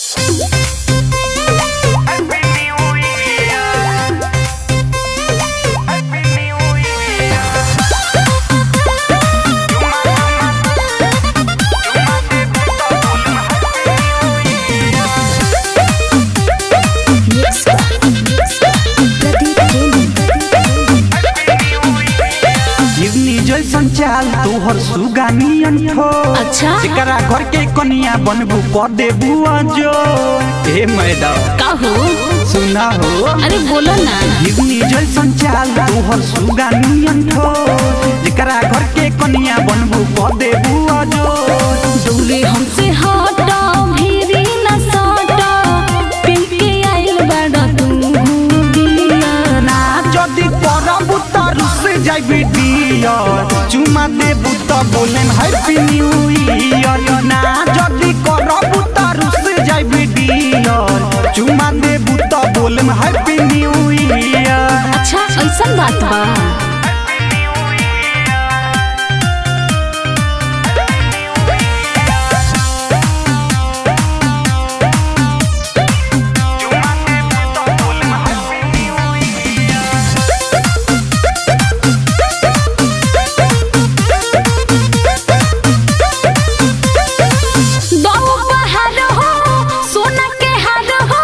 हिरनी जैसन चाल तोहर सुगानियन ठो अच्छा जेकरा घर के कनिया बनबू कर देबू जो हे मैडम का हो सुना हो अरे बोलो ना हिरनी जैसन चाल तोहर सुगानियन ठो जेकरा घर के कनिया बनबू कर देबू जो दूरे हमसे हटा भीरी न सटा पिल के आइल बड़ा तू बिया ना जदी करबू त रुस जाइबी डियर चुमा देबू त बोलेम हैप्पी न्यू ईयर ना जदी करबू त रुस जाइबी डियर चुमा देबू त बोलेम हैप्पी न्यू ईयर अच्छा ऐसा बात बा दो बहार हो सोना के हार हो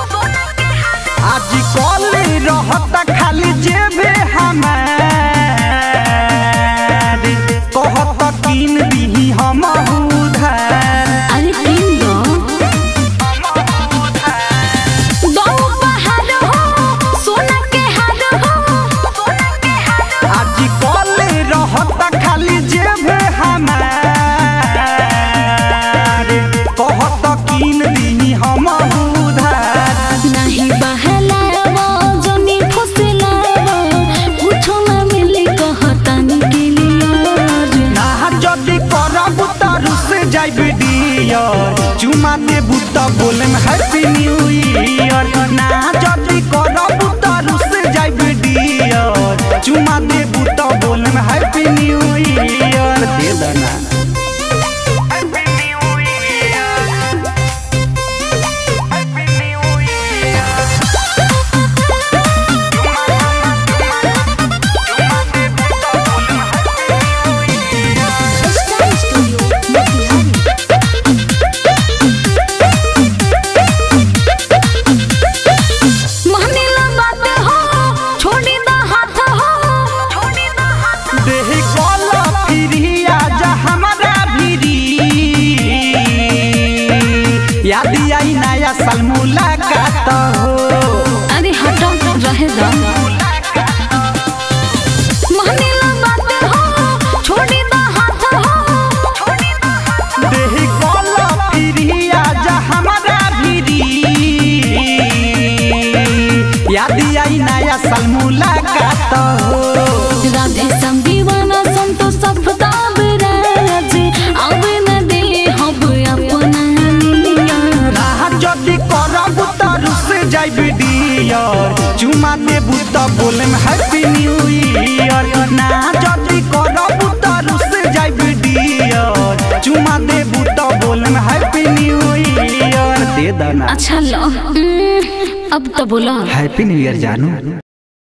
आज कल रहता खाली जेबे हमार कहत किन दीही हम उधार अरे तीन दो दो बहार हो सोना के हार हो आज कल रहता खाली जेबे हमार कहत किन दीही हम उधार नहीं बहलावा जनी फुसलावा कुछो ना मिले कहतन के लिए ना जदी करब त रुस जाइब डियर चुमा देबू त बोलेम हैप्पी न्यू ईयर ना जदी करब त रुस जाइब डियर चुमा देबू त बोलेम हैप्पी न्यू ईयर दे दना महनीला बात हो छोड़ी दा हाथ हो छोड़ी दा हाथ देह कल फिरिया जा हमारा भिरी याद आई नया साल मुलाकात हो अरे हटो रहे दा महनीला बात हो छोड़ी दा हाथ हो छोड़ी दा हाथ देह कल फिरिया जा हमारा भिरी याद आई नया साल मुलाकात हो राधे सम दीवाना संतो सब दाबराज अब न दे हब अपना निया राह जदी करब त रुस जाइब डियर चुमा देबू त बोलेम हैप्पी न्यू ईयर ना जदी करब त रुस जाइब डियर चुमा देबू त बोलेम हैप्पी न्यू ईयर दे दना अच्छा लो उम्म, अब तो बोलो हैप्पी न्यू ईयर जानू